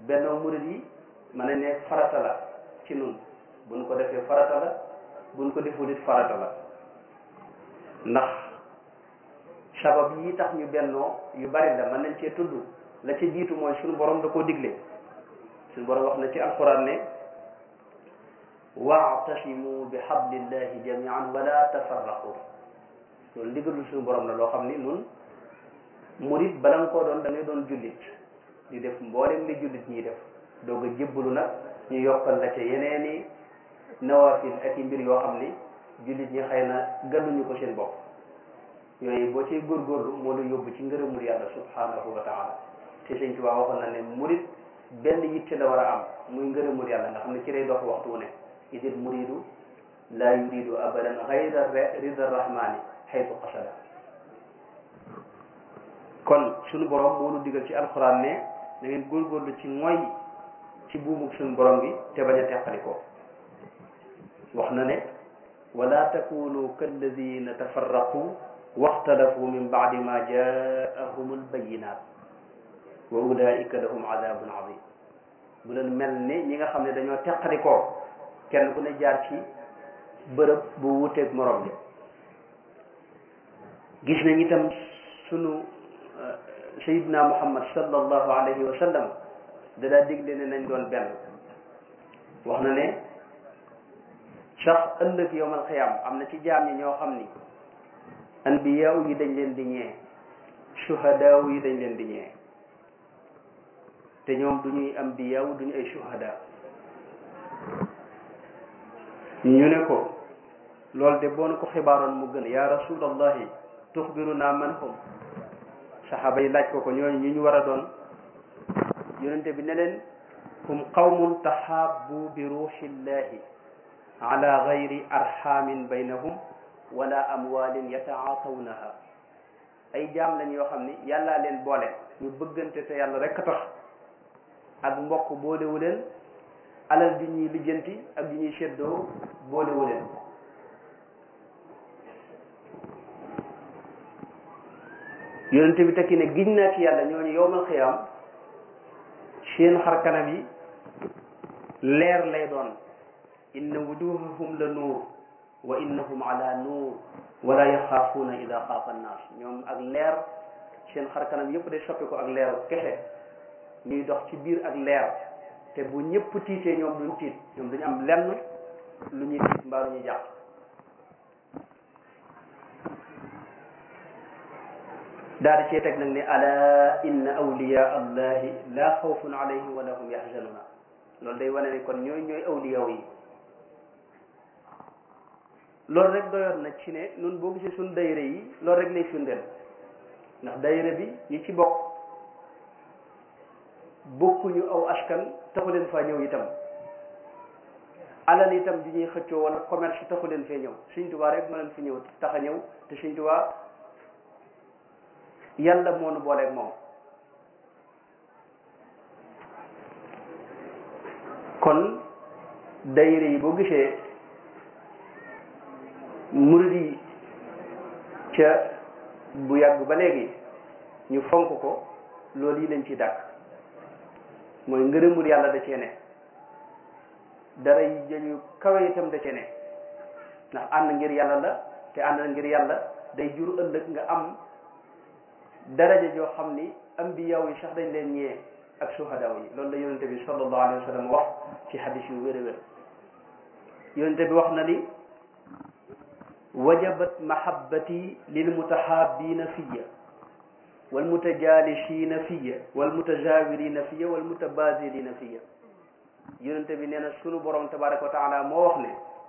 bennoo murid yi mën nañ ne farata la ci nun buñ ko defee farata la buñ ko deful it farata la ndax sabab yi tax ñu bennoo yu bari la mën nañ cee tudd la ci jiitu mooy suñu borom da koo digle suñu borom wax na ci alquran ne waatasimu bi hablillahi jamian wala tafarraqu loolu ndigalul suñu borom la loo xam ni nun murit bala nga koo doon da ngay doon jullit di def mboolem li jullit ñiy def doog a jébbalu nag ñu yokkal la ca yeneeni nawafil ak i mbir yoo xam ni jullit ñi xëy na gàlluñu ko seen bopp yooyu boo ciy góorgóorlu moo la yóbbu ci ngërëmul yàlla subhanahu wa taala te sëñ Tuubaa waxoon na ne murit benn yitte la war a am muy ngërëmul yàlla nga xam ne ci lay dox waxtu wu ne idil muridu la yuridu abadan gayra rida rahmani xaytu qasada kon suñu borom moo nu digal ci alxuraan ne da ngeen góorgóorlu ci mooy ci buumug suñu borom bi te bañ a teqali ko wax na ne wala takunu kalladina tafarraqu waxtalafu min baadi ma jaahum albayinat wa ulaika lahum adabun azim bu leen mel ni ñi nga xam ne dañoo teqali ko kenn ku ne jaar ci bërëb bu wuteeg morom bi gis nañ itam sunu sayidna muhammad sallallahu alayhi wa sallam da daa digle ne nañ doon benn wax na ne sax ëllëg yowmal xiyaam am na ci jaam ñi ñoo xam ni anbiyaaw yi dañ leen di ñee shuhadaaw yi dañ leen di ñee te ñoom du ñuy ambiyaaw du ñu ay shuhada ñu ne ko loolu de boo na ko xibaaroon mu gën ya rasulallahi tuxbiruna man hum saxaaba yi laaj ko ko ñooñu ñu ñu war a doon yonente bi ne leen hum qawmun taxaabu bi ruuxillahi ala gayri arxamin baynahum wala amwalin yataatawnaha ay jaam lañ yoo xam ni yàllaa leen boole ñu bëggante te yàlla rek a tax ak mbokk boolewu leen alal ju ñuy lijjanti ak ju ñuy seddoo boolewu leen yonente bi tekki ne giñ naa ci yàlla ñooñu yowmal xiyaam seen xar kanam yi leer lay doon inna wujuhahum la nuur wa innahum ala nuur wala yaxaafuuna ida xaafa annaas ñoom ak leer seen xar kanam yëpp day soppi ko ak leeru kese ñuy dox ci biir ak leer te bu ñëpp tiitee ñoom duñ tiit ñoom duñu am lenn lu ñuy tiit mbaa lu ñuy jàpp daal di cee teg nag ne ala inna awliya allahi la xawfun alayhim wala hum yaxzanuna loolu day wane ne kon ñooy ñooy awliyaw yi loolu rek doyoon na ci ne nun boo gisee suñ dayre yi loolu rek lay firndeel ndax dayre bi ñi ci bokk bokkuñu aw askan taxu leen faa ñëw itam alal itam di ñuy xëccoo wala commerce taxu leen fee ñëw Sëñ Tuubaa rek ma leen fi ñëw tax a ñëw te Sëñ Tuubaa yàlla moo nu booleeg moom kon dayre yi boo gisee murid yi ca bu yàgg ba léegi ñu fonk ko loolu yi lañ ci dàkk mooy ngërëmul yàlla da cee ne dara yi jëñu kawe itam da cee ne ndax ànd ngir yàlla la te ànd ngir yàlla day jur ëllëg nga am daraja joo xam ni ambiyaw yi sax dañ leen ñee ak suhadaaw yi loolu la yonente bi sallallahu alayhi wa sallam wax ci hadis yu wér a wér yonente bi wax na ni wajabat mahabbati lilmutahabina fiya walmutajalisina fiya walmutajawirina fiya walmutabadilina fiya yonente bi nee na sunu borom tabaraka wa taala moo wax ne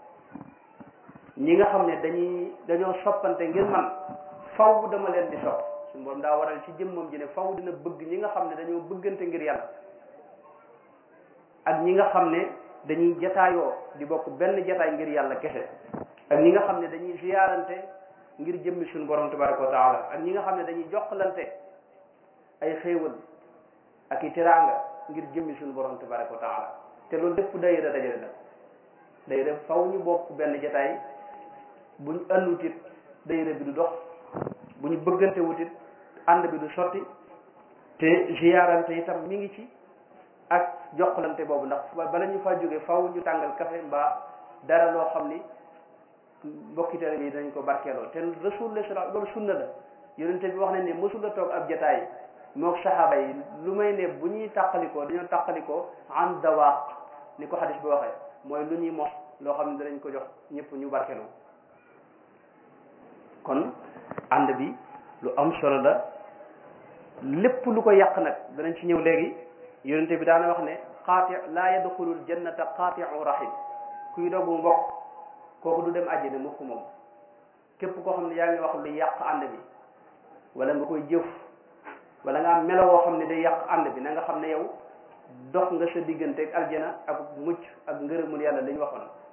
ñi nga xam ne dañuy dañoo soppante ngir man faw dama leen di sopp suñu borom daa waral ci jëmmam ji ne faw dina bëgg ñi nga xam ne dañoo bëggante ngir yàlla ak ñi nga xam ne dañuy jataayoo di bokk benn jataay ngir yàlla kese ak ñi nga xam ne dañuy ziyaarante ngir jëmmi suñu borom tabaraka wa taala ak ñi nga xam ne dañuy jokkalante ay xéewal ak i teraanga ngir jëmmi suñu borom tabaraka wa taala te loolu lépp dayira dajale la dayira faw ñu bokk benn jataay buñ àndutit dayira bi du dox bu ñu bëggante wutit ànd bi du sotti te ziyaarante itam mi ngi ci ak jokkalante boobu ndax bala ñu faa jógee faw ñu tàngal café mbaa dara loo xam ni mbokki tele bi dañ ko barkeeloo te rasulullah sallallahu loolu sunna la yonente bi wax nañ ne mësul la toog ab jataay mook saxaaba yi lu may ne bu ñuy tàqalikoo dañoo tàqalikoo an dawaaq ni ko xadis bi waxee mooy lu ñuy mos loo xam ne danañ ko jox ñëpp ñu barkeeloo kon ànd bi lu am solo la lépp lu ko yàq nag danañ ci ñëw léegi yonente bi daana wax ne qaati laa yadxulul jannata qaatiu rahim kuy doogu mbokk kooku du dem àjjana mukk moom képp koo xam ne yaa ngi wax lu yàq ànd bi wala nga koy jëf wala nga am melo woo xam ne day yàq ànd bi na nga xam ne yow dox nga sa diggante ak aljana ak mucc ak ngërëmul yàlla li ñu waxoon